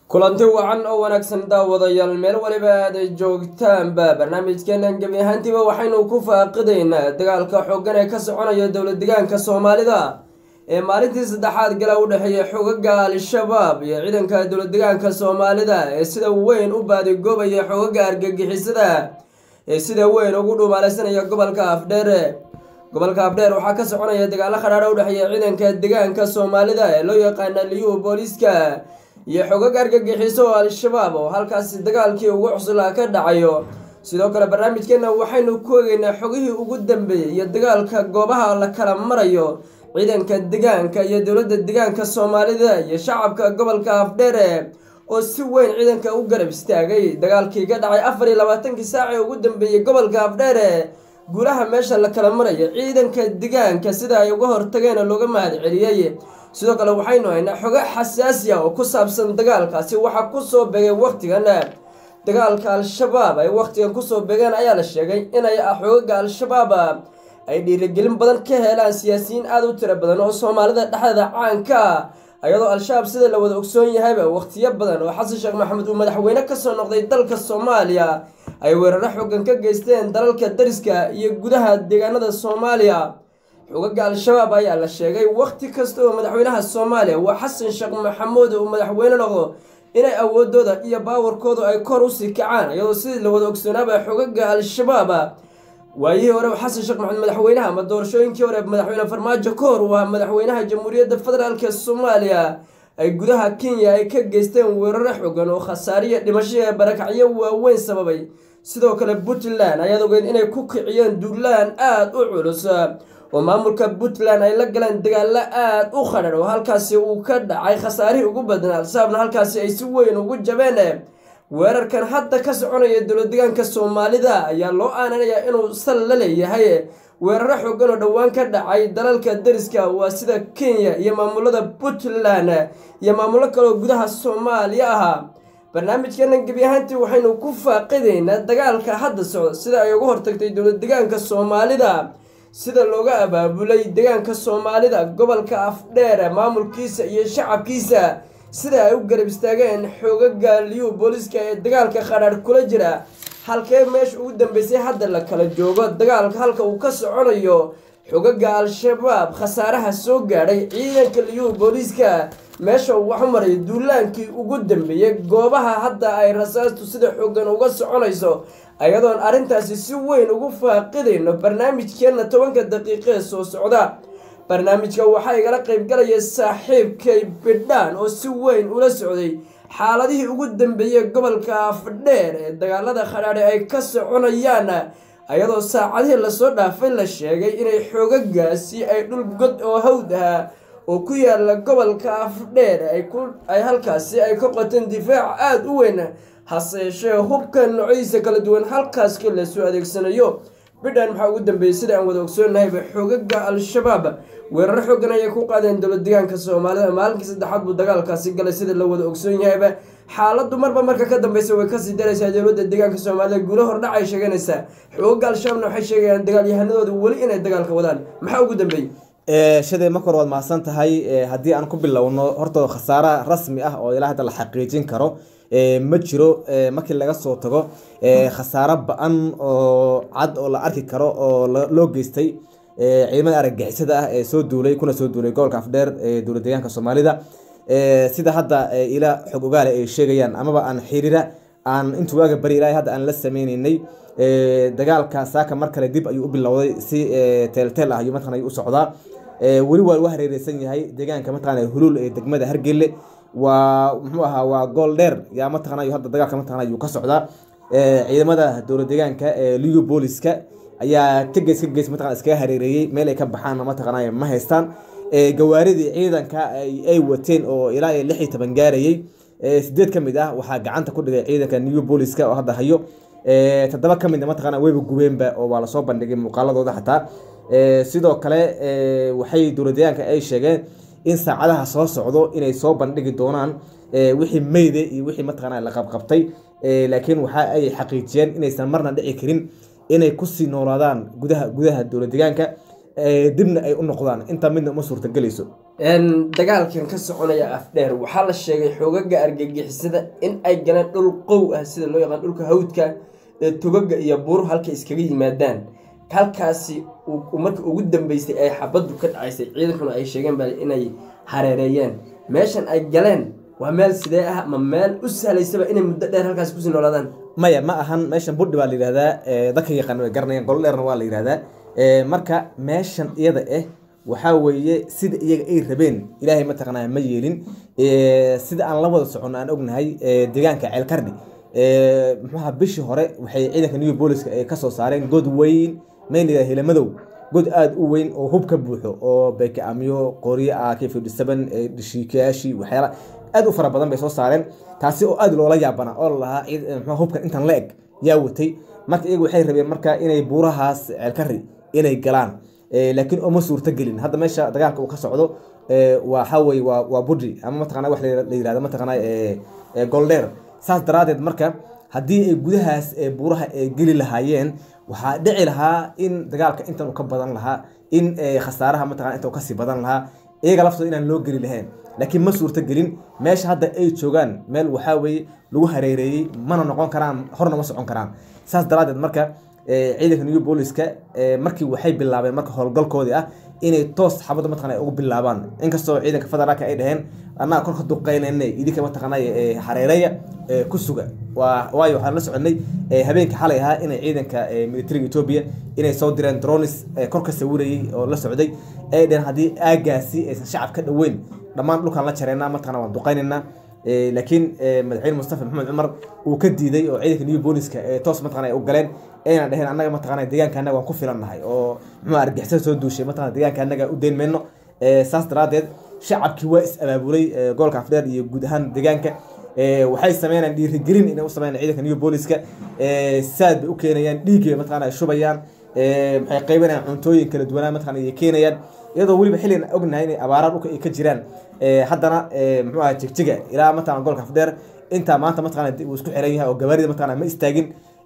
kulanti wacan oo wanaagsan daawadayaal meel waliba aaday joogtaanba barnaamijkeenan gebi ahaantiiba waxaynu ku faaqidaynaa dagaalka xooggan ee ka soconaya dowlad degaanka soomaalida ee maalintii saddexaad gala u dhexeeya xogaga al-shabaab iyo ciidanka dowlad degaanka soomaalida ee sida weyn u baadigoobaya xogaga argagixisada ee sida weyn ugu dhumaalaysanaya gobolka afdheere gobolka afdheer waxaa ka soconaya dagaalo khadhaadha u dhexeeya ciidanka degaanka soomaalida ee loo yaqaana liyuhu booliiska iyo xogag argagixiso oo al-shabaab oo halkaasi dagaalkii ugu cuslaa ka dhacayo sidoo kale barnaamijkeena waxaynu ku egeynaa xogihii ugu dambeeyey iyo dagaalka goobaha la kala marayo ciidanka degaanka iyo dowladda degaanka soomaalida iyo shacabka gobolka afdheere oo si weyn ciidanka u garab istaagay dagaalkii ka dhacay afar iyo labaatankii saac ee ugu dambeeyey gobolka afdheere guulaha meesha la kala marayo ciidanka degaanka sida ay uga hortageen oo looga mahad celiyey sidoo kale waxaynu haynaa xogo xasaasi ah oo ku saabsan dagaalkaasi waxaa kusoo begay wakhtigan dagaalka al-shabaab ay wakhtigan kusoo begeen ayaa la sheegay inay xogaga al-shabaab ay dhiirigelin badan ka helaan siyaasiyiin aada u tiro badan oo soomaalida dhexdeeda caanka ah ayadoo al-shabaab sida la wada ogsoon yahayba wakhtiyo badan oo xasan sheekh maxamed uu madaxweyne kasoo noqday dalka soomaaliya ay weeraro xoogan ka geysteen dalalka dariska iyo gudaha deegaanada soomaaliya xogaga al-shabaab ayaa la sheegay wakhti kasta oo madaxweynaha soomaaliya waa xasan sheekh maxamuud uu madaxweyne noqdo inay awoodooda iyo baawarkoodu ay kor usii kacaan iyadoo sidii la wada ogsoonaaba xogaga al-shabaab waayihii hore xasan sheekh maxamed madaxweynaha ama doorashooyinkii hore madaxweyne farmaajo ka hor waa madaxweynaha jamhuuriyadda federaalk soomaaliya ay gudaha kenya ay ka geysteen weeraro xogan oo khasaariya dhimasho ee barakacyo waaweyn sababay sidoo kale puntland ayaad ogeed inay ku kiciyeen duulaan aada u culus oo maamulka puntland ay la galeen dagaalo aada u khadhar oo halkaasi uu ka dhacay khasaarihii ugu badnaa al-shabaabna halkaasi ay si weyn ugu jabeen weerarkan hadda ka soconaya dowlad degaanka soomaalida ayaa loo aananayaa inuu sal la leeyahay weeraro xoogan oo dhowaan ka dhacay dalalka dariska waa sida kenya iyo maamulada puntland iyo maamullo kaleoo gudaha soomaaliya ahaa barnaamijkeena gebi ahaantii waxaynu ku faaqidaynaa dagaalka hadda socda sida ay uga hortagtay dowlad degaanka soomaalida sida looga abaabulay degaanka soomaalida gobolka afdheer maamulkiisa iyo shacabkiisa sida ay u garab istaageen xoogaga liyu booliiska ee dagaalka khadhaadh kula jira halkee meesha ugu dambeysay hadda la kala joogo dagaalka halka uu ka soconayo xogaga al-shabaab khasaaraha soo gaadhay ciidanka liyuhu booliiska meesha uu wax u marayo duulaankii ugu dambeeyey goobaha hadda ay rasaastu sida xoogan uga soconayso ayadoon arrintaasi si weyn ugu faaqidayno barnaamijkeenna tobanka daqiiqee soo socda barnaamijka waxaa igala qaybgalaya saaxiibkay bidhaan oo si weyn ula socday xaaladihii ugu dambeeyey gobolka afdheer ee dagaalada khadhaadhe ay ka soconayaan ayadoo saacadihii lasoo dhaafay la sheegay inay xoogagaasi ay dhul god oo hawd ah oo ku yaala gobolka afdheer ay halkaasi ay ka qoteen difaac aada u weyn hase yeeshee hubka noocyadiisa kala duwan halkaaski lasoo adeegsanayo bidhaan maxaa ugu dambeeyey sida aan wada ogsoonnahayba xoogaga al-shabaab weeraro xoogan ayay ku qaadeen dowlad degaanka soomaalida maalinkii saddexaad buu dagaalkaasi galay sida la wada ogsoon yahayba xaaladdu marba marka ka dambeysa way kasii daraysaa dowladda deegaanka soomaalida guulo hordhac ay sheeganaysaa xoogaga al-shabaabna waxay sheegayaan dagaalyahanadooda weli inay dagaalka wadaan maxaa ugu dambeeyey shadee marka hore waad mahadsan tahay haddii aan ku bilowno horta khasaara rasmi ah oo ilaa hadda la xaqiijin karo ma jiro markii laga soo tago khasaaro ba-an oo cad oo la arki karo oo loo geystay ciidamada argagixisada ah ee soo duulay kuna soo duulay gobolka afdheer ee dowlad deegaanka soomaalida sida hadda ila xog ogaale ay sheegayaan amaba aan xiriira aan intuu waaga bari ilaahay hadda aan la sameyneynay dagaalka saaka mar kale dib ayuu u bilowday si teelteel ah ayuu mataqan ayuu u socdaa weli waa lagu hareereysan yahay deegaanka mataqana huluul ee degmada hargelle waa muxuu ahaa waa gool dheer yaa mataqana hadda dagaalka mataqana ayuu ka socdaa ciidamada dowlad deegaanka ee liyu booliska ayaa ka gees ka gees mataqana iskaga hareereeyey meel ay ka baxaan mataqana ma haystaan gawaaridii ciidanka ay wateen oo ilaa iyo lix iyo toban gaarayey sideed ka mid ah waxaa gacanta ku dhigay ciidanka new booliska oo hadda hayo toddoba ka midna mataqana weyba gubeenba oo waa lasoo bandhigay muuqaaladooda xataa sidoo kale waxay dowlad deegaanka ay sheegeen in saacadaha soo socdo inay soo bandhigi doonaan wixii meyde iyo wixii mataqana la qabqabtay laakiin waxa ay xaqiijiyeen inaysan marna dhici karin inay kusii noolaadaan gudaha gudaha dowlad deegaanka dibna ay u noqdaan intaa midna uma suurtagelayso dagaalkan ka soconaya afdheer waxaa la sheegay xoogaga argagixisada in ay galeen dhul qow ah sida loo yaqaan dhulka hawdka ee togaga iyo buuru halka iskaga yimaadaan halkaasi marka ugu dambeysay ay xabaddu ka dhacaysay ciidankuna ay sheegeen baa inay hareereeyeen meeshan ay galeen waa meel sidee ah ma meel u sahlaysaba inay muddo dheer halkaasi kusii noolaadaan maya ma ahan meeshan budhi baa la yihahdaa dadka yaqaan way garanayaan golo dheerna waa la yihahdaa marka meeshan iyada ah waxaa weeye sida iyaga ay rabeen ilaahay mataqaanaa ma yeelin sida aan la wada socono aan ognahay deegaanka ceelkardhi muxuaha bishii hore waxay ciidanka new booliska ay kasoo saareen god weyn maylayidhaha hilamadow god aada u weyn oo hub ka buuxo oo bekaamyo qoryo ah k fifty seven dhishiikayaashii waxyaala aada u fara badan bay soo saareen taasi oo aada loola yaabana oo lalahaa mxua hubkan intan la eg yaa watay marka iyagu waxay rabeen marka inay buurahaas ceelkari inay galaan laakiin uma suurto gelin hadda meesha dagaalka uu ka socdo waxa weye waa waa budri ama mataqana wax la yirahdo mataqana goldheer saas daraadeed marka haddii ay gudahaas buuraha ay geli lahaayeen waxaa dhici lahaa in dagaalka intan uu ka badan lahaa in khasaaraha mataqana inta uu kasii badan lahaa iyaga laftooda inaan loo geli lahayn laakiin ma suurto gelin meesha hadda ay joogaan meel waxaa weye lagu hareereeyey mana noqon karaan horna ma socon karaan saas daraadeed marka ciidanka new booliska markii waxay bilaabeen marka howlgalkoodii ah inay toos xabadda mataqana ugu bilaabaan inkastoo ciidanka federaalka ay dhaheen annaga korka duqeynayna idinka mataqana hareereya ku suga waayo waxaan la soconay habeenkii xalay ahaa inay ciidanka militariga etoobiya inay soo direen dronis korka sawirayay oo la socday ay dhaheen haddii aagaasi aysan shacab ka dhoweyn dhammaan dhulkaan la jareynaa mataqana waan duqeynaynaa laakiin madaxweyne mustafa maxamed cumar uu ka diiday oo ciidanka new booliska toos mataqana ay u galeen ayna dhaheen annaga mataqana deegaanka annaga waan ku filannahay oo muxuu argixisada soo duushay mataqana deegaanka annaga u deyn mayno saas daraadeed shacabkii waa is abaabulay gobolka afdheer iyo guud ahaan deegaanka waxay sameynayaan dhiirigelin inay u sameynayaan ciidanka new booliska saad bay u keenayaan dhiiggay mataqana ay shubayaan maxay qaybinayaan cuntooyin kala duwanaa mataqana ay keenayaan iyadoo weliba xilligan ognahay inay abaaraha dhulka ay ka jiraan haddana muxuu aha jigjiga ilaa mataqana gobolka afdheer intaa maanta mataqana uu isku xiran yahay oo gabaarida mataqana ma istaagin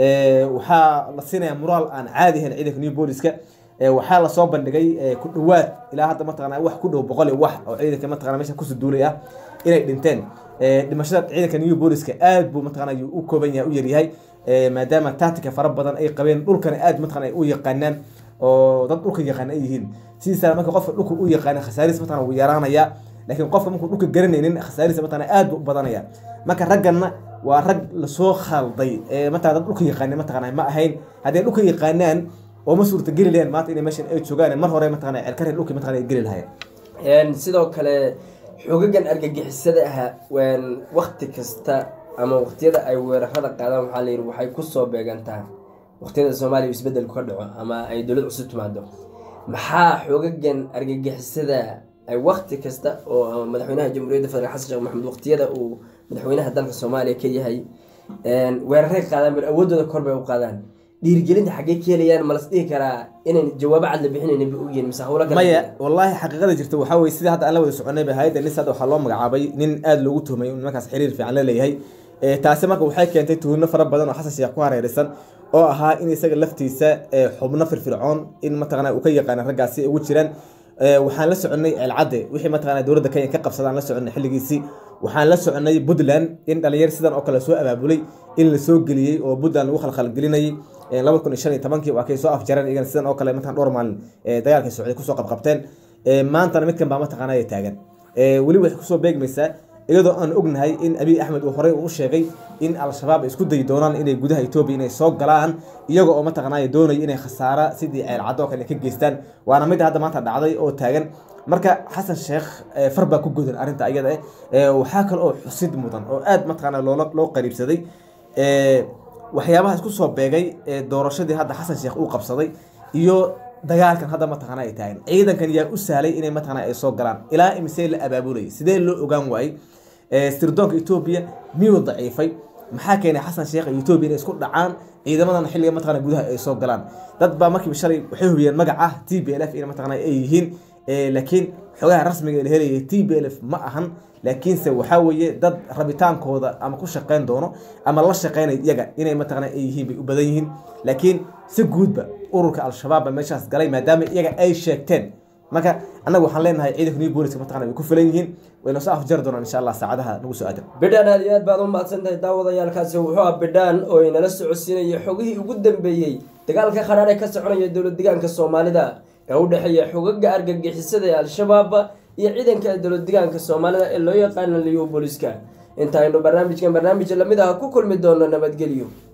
waxaa la siinaya muraal aan caadi ahayn ciidanka new booliska waxaa lasoo bandhigay ku dhawaad ilaa hadda mataqana wax ku dhow boqol iyo wax oo ciidanka mataqana meesha kusoo duulay ah inay dhinteen dhimashada ciidanka new booliska aad buu mataqana u kooban yahay u yaryahay maadaama tactica fara badan ay qabeen dhulkana aad mataqana ay u yaqaanaan oo dad dhulka yaqaan ay yihiin sidiisana marka qofka dhulka u yaqaana khasaariis mataqana wuu yaraanaya laakiin qofka markuu dhulka garanaynin khasaariisa mataqana aad buu u badanaya marka ragganna waa rag lasoo khalday mataqana dad dhulka yaqaana mataqana ma ahayn haddii dhulka yaqaanaan oo ma suurta geli lahayn maanta inay meeshan ay joogaan mar hore mataqana ceelkare dhulka mataqana ay geli lahayn sidoo kale xogagan argagixisada ah wakti kasta ama waqtiyada ay weerarada qaadaan waxaa la yidhi waxay kusoo beegantaa waqtiyada soomaaliya isbedelku ka dhaco ama ay dowlad cusub timaado maxaa xogagan argagixisada ay wakti kasta oo madaxweynaha jamhuuriyadda federal xasan sheekh maxamed waqtiyada uu madaxweynaha dalka soomaaliya ka yahay weeraray qaadaan bar awoodooda kor bay u qaadaan dhiirigelinta xaggee ka helayaan ma las dhihi karaa inayn jawaabo cad la bixinayn ba ogyihin mise hawlo maya wallaahi xaqiiqada jirta waxaa weye sida hadda aan la wada soconay ba hayadda nis hadda waxaa loo magacaabay nin aada loogu tuhmay in markaas xiriir fiican la leeyahay taasi marka waxay keentay tuhno fara badan oo xasan sheekh ku hareeraysan oo ahaa in isaga laftiisa xubno firfircoon in mataqana uu ka yaqaana raggaasi ugu jiraan waxaan la soconay ceelcadde wixii mataqana dowladda kenya ka qabsadaan la soconay xilligiisii waxaan la soconay puntland in dhalinyar sidan oo kale soo abaabulay in la soo geliyey oo puntland lagu khalkhalgelinayay laba kun iyo shan iyo tobankii waa kay soo afjareen iyagana sidan oo kale mataqana dhowr maalin dagaalkii socday kusoo qabqabteen maantana midkan baa mataqana ay taagan weli waxay kusoo beegmaysaa iyadoo aan ognahay in abiy axmed uu horey u sheegay in al-shabaab ay isku dayi doonaan inay gudaha etoobiya inay soo galaan iyaga oo mataqanay doonaya inay khasaara sidii ceelcaddo oo kale ka geystaan waana midda hadda maanta dhacday oo taagan marka xasan sheekh far baa ku godan arrinta iyada eh waxaa kale oo xusid mudan oo aad mataqana loola loo qariibsaday waxyaabaha isku soo beegay doorashadii hadda xasan sheekh uu qabsaday iyo dagaalkan hadda mataqana ay taagan ciidankan yaa u sahlay inay mataqana ay soo galaan ilaa imisee la abaabulayay sidee loo ogaan waayey sirdoonka etoobiya miyuu daciifay maxaa keenay xasan sheekh iyo etoobiya inay isku dhacaan ciidamadan xilliga mataqana gudaha ay soo galaan dad baa markiiba shalay waxay hubiyeen magac ah t b l f in mataqana ay yihiin laakiin xogaha rasmiga la helaya t b l f ma ahan laakiinse waxaa weeye dad rabitaankooda ama ku shaqeyn doono ama la shaqeynay iyaga inay mataqana ay yihiin bay u badan yihiin laakiin si guudba ururka al-shabaab ba meeshaas galay maadaama iyaga ay sheegteen marka annaga waxaan leenahay ciidanka new booliska mataqana way ku filan yihiin wayna soo afjari doonaan insha allah saacadaha nagu soo aadan bidhaan aad iyo aad baad u mahadsantahay daawadayaalkaasi wuxuu ah bidhaan oo inala socodsiinaya xogihii ugu dambeeyey dagaalka qaraar ee ka soconaya dowlad degaanka soomaalida ee u dhexeeya xogaga argagixisada ee al-shabaab iyo ciidanka dowlad degaanka soomaalida ee loo yaqaana liyo booliska inta aynu barnaamijkan barnaamij lamid ah ku kulmi doono nabadgelyo